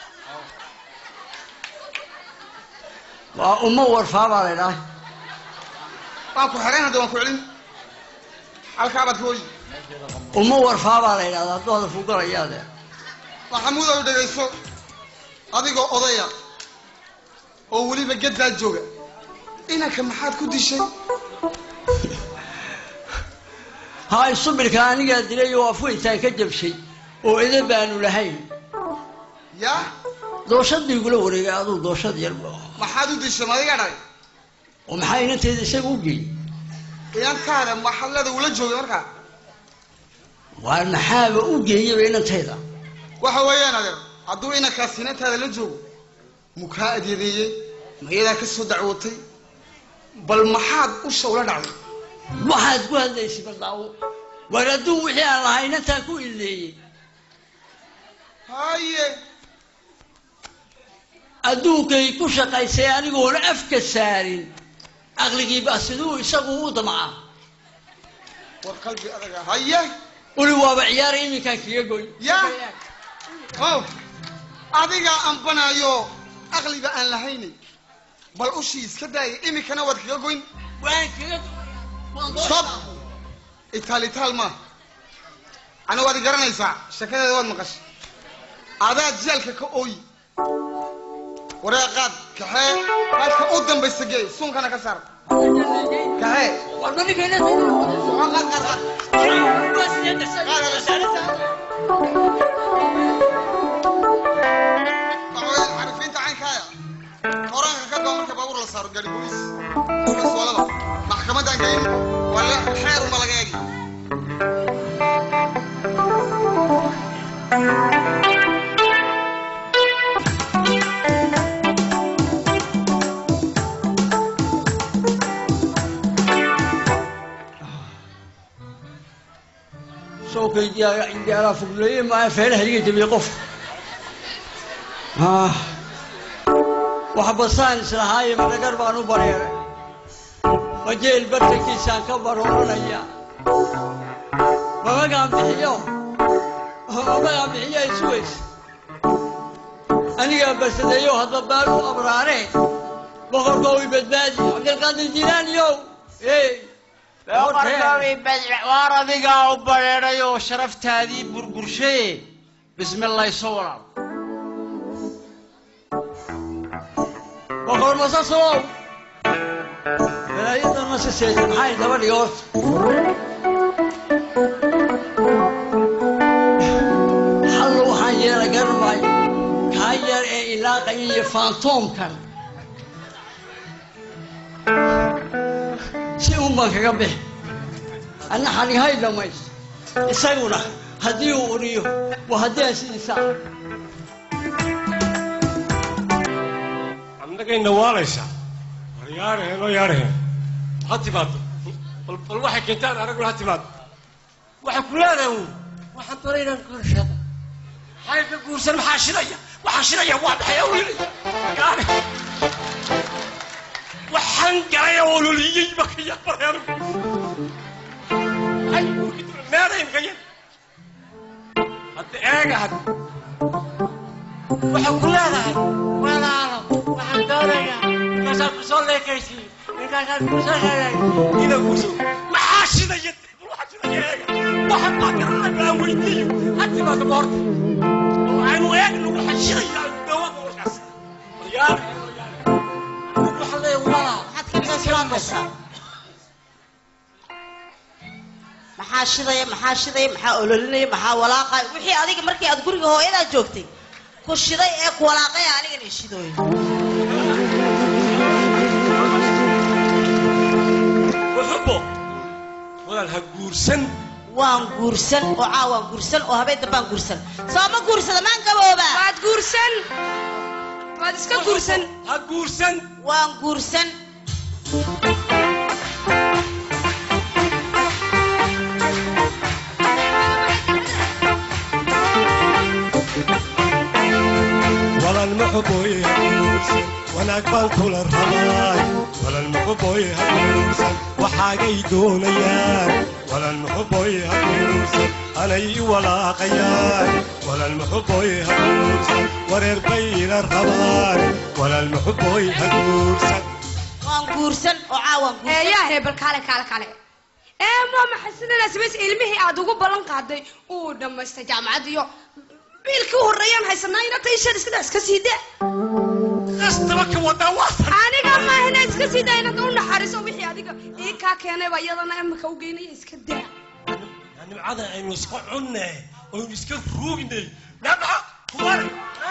waa ummo warfaa baa la idhaah waan ku xidhan hadda waan ku celin halkaabaad ka hoyi ummo warfaa baa la idhahdaa hadduu hadafku galayaade maxamuud ow dhegayso adigoo odaya oo weliba geddaa jooga inanka maxaad ku dishay hay subirka anigaa dilay oo afweyntaan ka jabshay oo ida baanu lahayn yaa dooshad buu igula wareegay aduu dooshad yar maxaad u dishay madiga dhalay oo maxaa inanteeda isaga u geeyey inantaada maxallada ula joogay markaa waar maxaaba u geeyaba inantayda waxa weeyaan adeer hadduu inankaas inantaada la joogo mukaa adyadeeyey mayadaa ka soo dacwootay bal maxaad usha ula dhacday waxaad ku hadlaysay baldaawo war adduun wixii aan lahayn intaan ku ileeyey haye adduunkay ku shaqaysay anigoona afka saarin aqligiiba siduu isagu u damcaa war qalbi adaga haye uli waaba ciyaaray iminkaan kaga goy ya ow adigaa ambanayo aqliba aan lahaynin bal ushii iska daaya iminkana waad kaga goyn waan kaga sob itaal itaal ma ana waad i garanaysaa sheekadeeda waad maqashay adaad jeelka ka ooyi waree qaad kaxee qaadka u dambaysa gee suunkana ka saar kaxee carifiinta caynkaaya horaanka ka doo marka baabuur la saaro gaari bolis soolada maxkamadaan geyn waa xeer uma laga eegi sawkaydiyaala fogleeye maa feelaha iga jabiye qofka wax basaan islahaaye madhagar baan u bareeray majeel bartankiisaan ka barooranaya mamagaan bixiyo mamagaan bixiyo ay sugaysa anigaa basadeeyo hadda baal u abraareen boqorka way badbaadi cabdilqaadir jilaaniyow ey waar adigaa u bareeray oo sharaftaadii burburshaye bismilayso walaal boqor masasow balaayadan masaseeda maxay daba dhiga horta hallo waxaan yeela garan maayo kaa yar ee ilaaqaya iyo faantoomkan si un baan kaga bixi anna xanihay dhamays isaguna haddii uu uriyo waa haddii aan sidiisa annagayna waalaysaa war yaadhaheen oo yaadhaheen ha timaado bal bal waxay keentaan araguna ha timaado waxay ku leedahay uun waxaan doonay inaan guursado maxay ka guursan maxaa shidaya waxaa shidaya waa maxay awlili gaadhe waxaan galay ololiyey baka yaabare anigu meedhaymka yar hadda eega had waxay ku leedahay walaalo waxaan doonayaa ninkaasaan kusoo leekaysiiyo ninkaasaan kusoo heegay ina guso maxaa shidaya waxaa shidaya eega waxaan baa garanaya aan weydiiyo haddi baa daba horta oo aynu eegno waxa shidaya dawada warkaas waryaar waxaan leeyahay walaal maxaa shidaya maxaa shidaya maxaa ololinaya maxaa walaaqaya wixii adiga markii aad guriga hooyadaa joogtay ku shiday ee ku walaaqaya anigana ishidooyo wuxubo walaal ha guursan waan guursan oo caa waan guursan oo habeen dambaan guursan soo ma guursada maan gabooba waad guursan waad iska guursan ha guursan waan guursan walal maxuboy ha guursan wanaag baan kula rabaay walal maxuboy ha guursan waxaagay doonayaan walal maxuboy ha guursan anay i walaaqayaan walal maxuboy ha guursan wareer bay ila rabaan walal maxuboy ha guursan waan guursan oo caa waan guursan eeyaa hebel kaale kaale kaale ee ma maxasinana samays ilmihii aad ugu ballan qaaday uu dhammaystay jaamacad iyo biilkii horreeyaan haysanaa inata ishan iskada iska sii da qastaba ka wadaa waa aniga maahina iska sii daa inad u naxariiso wixii adiga ii kaa keenayba iyadana imika u geynaya iska daa nimcada aynu iska cunne oynu iska ruugne nabca kuwar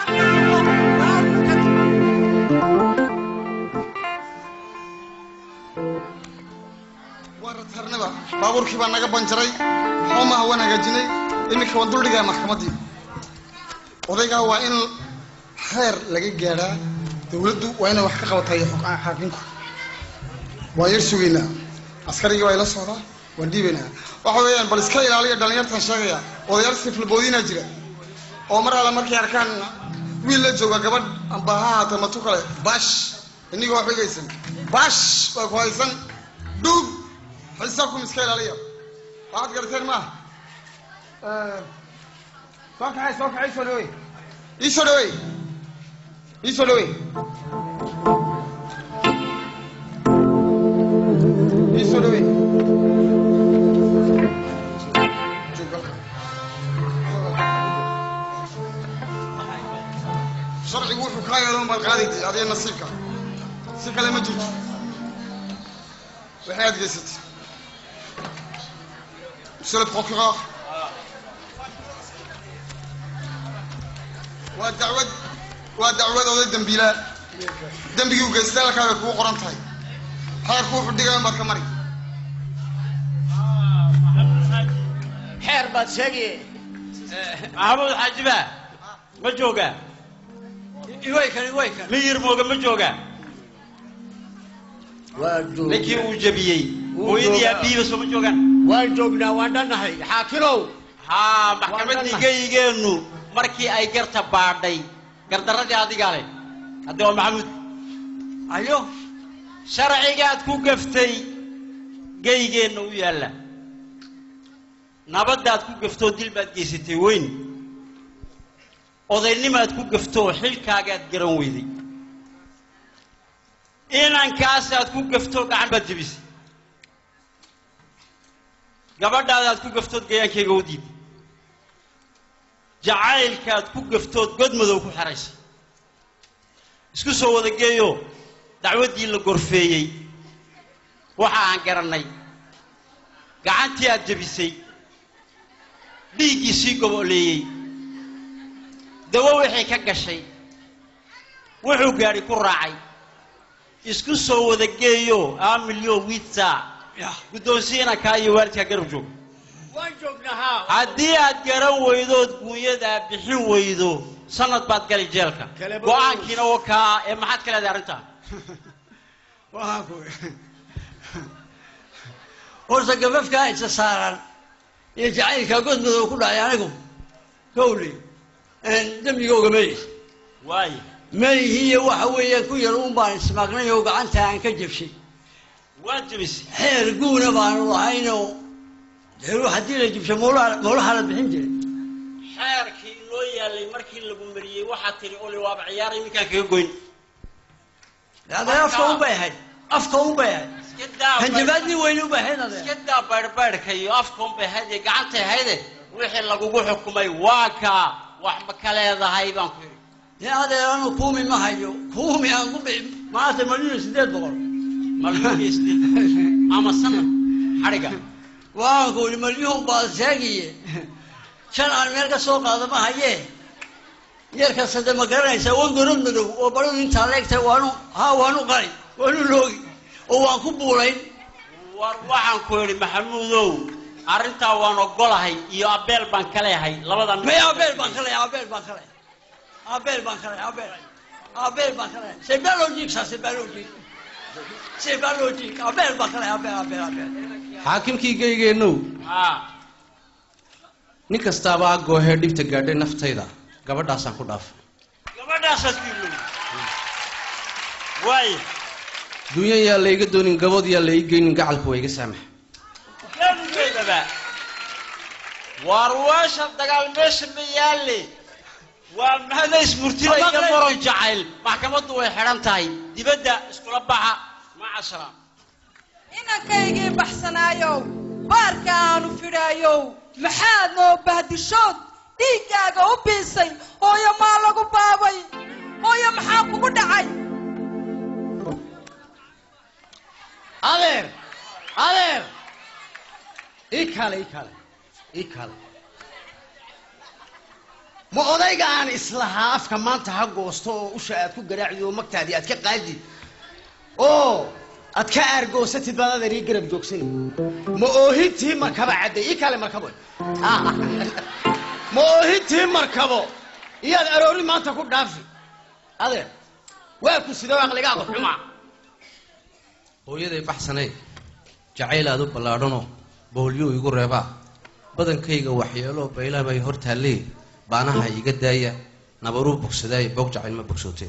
waa ratarnaba baabuurkii baa naga banjaray xoomaha waan hagaajinay iminka waan duldhigaa maxkamaddii odaygaa waa in xeer laga gaadhaa dawladdu waa inay wax ka qabatay xaakinku waa yar sugaynaa askarigii waa ila socdaa waan dhiibaynaa waxa weeyaan bal iska ilaaliya dhallinyartan sheegaya odayaal siflaboodinaa jira oo mar alla markay arkaan wiil la jooga gabadh amba ha ahaata matu kale bash inigoo waxba geysan bash waa ku haysan dhuug xisaabkum iska ilaaliya waxaad garateen maaha soo kaxay soo kaxay soo dhawey ii soo dhawey ii soo dhawey ii soo dhawey sharcigu wuxuu kaa yeelo baad qaadaytay adiga nasiibka si kale ma jirto waxay aad geysatay monsieur le procureur waa dacwad waa dacwad oday dembiilaa dembigii u geystay halkaa bay kugu qoran tahay xeerku wuxuu dhigayan baad ka mari xeer baad sheegaye maxamuud xaajiba ma joogaa iwaykan iwaykan miyir mooga ma joogaa ninkii uu jebiyey hooyadii aabihiiba soo ma joogaan waan joognaa waan dhannahay xaakilow haa maxkamaddii geyigeennu markii ay garta baadhay gardarradii adigaa leh haddi waa maxamuud ayo sharcigaad ku gaftay geygeenna u yaalla nabaddaad ku gaftoo dil baad geysatay weyn odaynimaad ku gaftoo xilkaagaad garan weyday inankaasaad ku gaftoo gacan baad jebisay gabadhaadaad ku gaftood gayaankayga u diiday jacaylkaad ku gaftood godmadow ku xeraysay isku soo wada geeyo dacwaddii la gorfeeyey waxa aan garannay gacantii aad jebisay dhiiggii sii goboleeyey dawo wixii ka gashay wuxuu gaadhi ku raacay isku soo wada geeyo amilyo witsa guddoonsiina kaa iyo waalidkaa garab joog waan joognaa haa haddii aad garan weydood guunyadaa bixin weydo sanad baad gali jeelka Kale go-aankiina oo kaa ee maxaad ka leedahay arrintaa waxaan ku horta gabafkaa isa saaran iyo jacaylkaa godmadow ku dhacay anigu kowley dembigooga mays waayo mayhiiyo waxa weeyaan ku yar uun baan ismaqnay oo gacanta aan ka jabshay waad jebisay xeer guuna baanu lahaynoo dee ruux haddii la jibsho mawlaha mawlaha la bixin jiray xeerkii loo yaalay markii lagu mariyey waxaad tidhi oli waaba ciyaaray minkaan kaga goyn adee afka un bay ahayd afka un bay ahayd hanjabaadii weyne u bay ahayd adee iska daa baydhbaydhka iyo afka un bay ahayd iyo gacantay ahayde wixii lagugu xukumay waa kaa wax ma ka leedahay baan ku yidhi dee adeer anu kuumi ma hayo kuumi aan ku bixi maanta malina sideed boqol ama sanad xadhiga waan ku yidhi malyuhun baad sheegiye shan aan meel ka soo qaada ma hayee yarkasta de ma garanaysaa wan gorod madow oo baradu intaa leegtahay waanu haa waanu qali waanu loogi oo waan ku buulayn war waxaan ku yidhi maxamuudow arrintaa waan ogolahay iyo abeel baan ka leehay labadan may abeel baan ka leehay abeel baan ka leehay abeel baan ka leehay abeel abeel baan ka leehay c'est bien logique ça c'est bien logique c'est bien logique abeel baan ka leehay abeel abeel abeel xaakimkii geygeennow haa nin kastaaba agoohee dhibta gaadhay naftayda gabadhaasaan ku dhaafay gabadhaasaad ku ilow waayo dunya yaa layga doonin gabood yaa la ii geynin gacalku waa iga saamax geedugeedaba waar weesha dagaal meesha ma yaalle waa mahadays murtida iyo moron jacayl maxkamaddu way xidhan tahay dibadda iskula baxa maca salaam inankaygii baxsanaayow baarka aanu fidhaayow maxaad noo bahdishood dhiiggaaga u biisay hooyo maa lagu baabay hooyo maxaa kugu dhacay adeer adeer ii kale ii kale ii kale ma odayga aan islahaa afka maanta ha goosto oo usha aad ku garaacdi oo magtaadii aad ka qaadi oo aad ka aargoosatid baad adeer ii garab joogsani ma oohintii markaba cadday ii kale markabo ma oohintii markabo iyaad aroori maanta ku dhaafi adeer waa ku sidoo aqligaaga xumaa hooyaday baxsanay jacayl aad u ballaadhanoo boolyo igu reebaa badankayga waxyeelo baylaha bay hor taallee baanaha iga daaya nabaruu bogsadaay boog jacayl ma bogsootee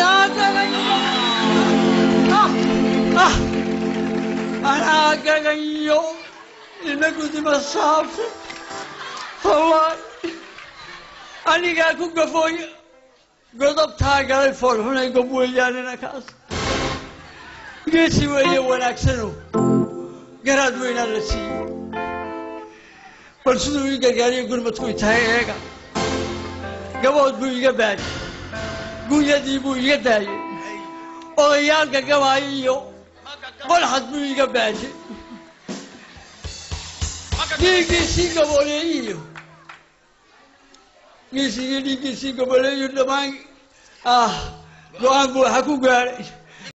anaa gagayo ina gudima saabta wallahi anigaa ku gafooy godobtaa galay foolxunay gob weeyaanina kaas geesi weeye wanaagsano garaad weynaa la siiyey bal siduu ii gargaariyo gurmadku tahay eega gabood buu iga baadi gunyadii buu iga daayey odayaalka gabaayo iyo qolxad buu iga baadi dhiiggiisii gaboleeyiyo giisigii dhiiggiisii gaboleeyo dhammaan ah go-aan buu waxa ku gaadhay